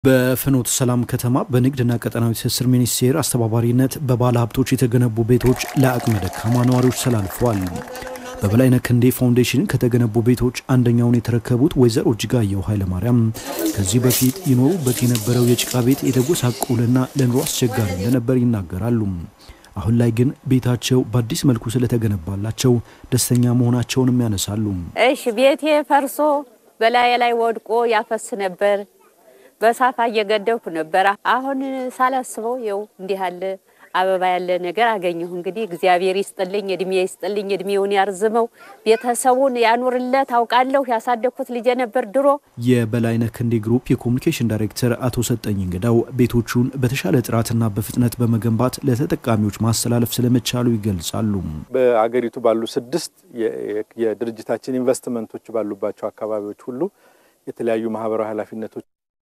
በፍኖተ ሰላም ከተማ በንግድና ቀጠናዊ ትስስር ሚኒስቴር አስተባባሪነት በባለ ሀብቶች የተገነቡ ቤቶች ለአቅመ ደካማ ነዋሪዎች ተላልፈዋል። በበላይነህ ክንዴ ፋውንዴሽን ከተገነቡ ቤቶች አንደኛውን የተረከቡት ወይዘሮ እጅጋየሁ ኃይለማርያም ከዚህ በፊት ይኖሩበት የነበረው የጭቃ ቤት የተጎሳቆለና ለኑሮ አስቸጋሪ እንደነበር ይናገራሉ። አሁን ላይ ግን ቤታቸው በአዲስ መልኩ ስለተገነባላቸው ደስተኛ መሆናቸውንም ያነሳሉ። እሺ ቤቴ ፈርሶ በላይ ላይ ወድቆ ያፈስ ነበር። በሳፋ እየገደብኩ ነበር። አሁን ሳላስበው ይኸው እንዲህ ያለ አበባ ያለ ነገር አገኘሁ። እንግዲህ እግዚአብሔር ይስጥልኝ፣ እድሜ ይስጥልኝ፣ እድሜውን ያርዝመው፣ ቤተሰቡን ያኑርለት። አውቃለሁ ያሳደግኩት ልጄ ነበር ድሮ። የበላይነህ ክንዴ ግሩፕ የኮሚኒኬሽን ዳይሬክተር አቶ ሰጠኝ እንግዳው ቤቶቹን በተሻለ ጥራትና በፍጥነት በመገንባት ለተጠቃሚዎች ማስተላለፍ ስለመቻሉ ይገልጻሉ። በአገሪቱ ባሉ ስድስት የድርጅታችን ኢንቨስትመንቶች ባሉባቸው አካባቢዎች ሁሉ የተለያዩ ማህበራዊ ኃላፊነቶች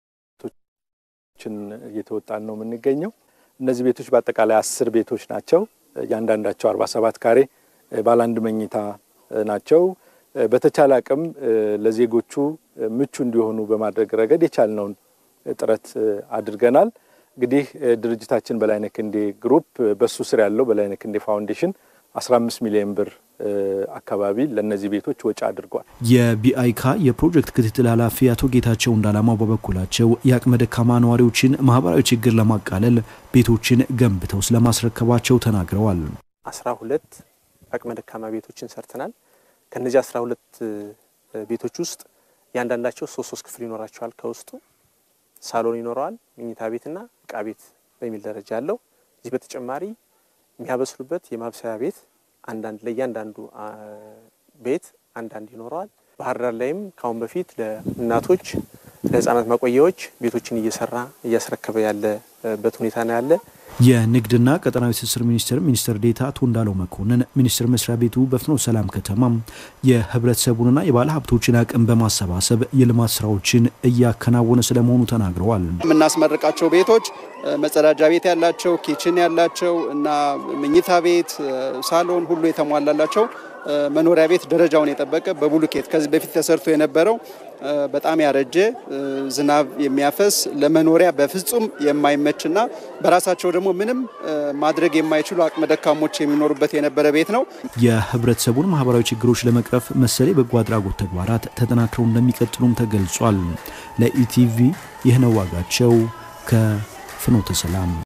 ችን እየተወጣን ነው የምንገኘው። እነዚህ ቤቶች በአጠቃላይ አስር ቤቶች ናቸው። እያንዳንዳቸው አርባ ሰባት ካሬ ባለ አንድ መኝታ ናቸው። በተቻለ አቅም ለዜጎቹ ምቹ እንዲሆኑ በማድረግ ረገድ የቻልነውን ጥረት አድርገናል። እንግዲህ ድርጅታችን በላይነህ ክንዴ ግሩፕ በሱ ስር ያለው በላይነህ ክንዴ ፋውንዴሽን 15 ሚሊዮን ብር አካባቢ ለእነዚህ ቤቶች ወጪ አድርጓል። የቢአይካ የፕሮጀክት ክትትል ኃላፊ አቶ ጌታቸው እንዳላማው በበኩላቸው የአቅመ ደካማ ነዋሪዎችን ማህበራዊ ችግር ለማቃለል ቤቶችን ገንብተው ስለማስረከባቸው ተናግረዋል። አስራ ሁለት አቅመ ደካማ ቤቶችን ሰርተናል። ከነዚህ አስራ ሁለት ቤቶች ውስጥ እያንዳንዳቸው ሶስት ሶስት ክፍል ይኖራቸዋል። ከውስጡ ሳሎን ይኖረዋል፣ መኝታ ቤትና እቃ ቤት በሚል ደረጃ አለው። እዚህ በተጨማሪ የሚያበስሉበት የማብሰያ ቤት አንዳንድ ለእያንዳንዱ ቤት አንዳንድ ይኖረዋል። ባህር ዳር ላይም ከአሁን በፊት ለእናቶች ለህፃናት ማቆያዎች ቤቶችን እየሰራ እያስረከበ ያለበት ሁኔታ ነው ያለ። የንግድና ቀጠናዊ ትስስር ሚኒስቴር ሚኒስትር ዴኤታ አቶ እንዳለው መኮንን ሚኒስቴር መስሪያ ቤቱ በፍኖተ ሰላም ከተማ የህብረተሰቡንና የባለ ሀብቶችን አቅም በማሰባሰብ የልማት ስራዎችን እያከናወነ ስለመሆኑ ተናግረዋል። የምናስመርቃቸው ቤቶች መጸዳጃ ቤት ያላቸው፣ ኪችን ያላቸው እና መኝታ ቤት፣ ሳሎን ሁሉ የተሟላላቸው መኖሪያ ቤት ደረጃውን የጠበቀ በቡሉኬት ከዚህ በፊት ተሰርቶ የነበረው በጣም ያረጀ ዝናብ የሚያፈስ ለመኖሪያ በፍጹም የማይመችና በራሳቸው ደግሞ ምንም ማድረግ የማይችሉ አቅመ ደካሞች የሚኖሩበት የነበረ ቤት ነው። የህብረተሰቡን ማህበራዊ ችግሮች ለመቅረፍ መሰል የበጎ አድራጎት ተግባራት ተጠናክረው እንደሚቀጥሉም ተገልጿል። ለኢቲቪ ይህ ነው ዋጋቸው ከፍኖተ ሰላም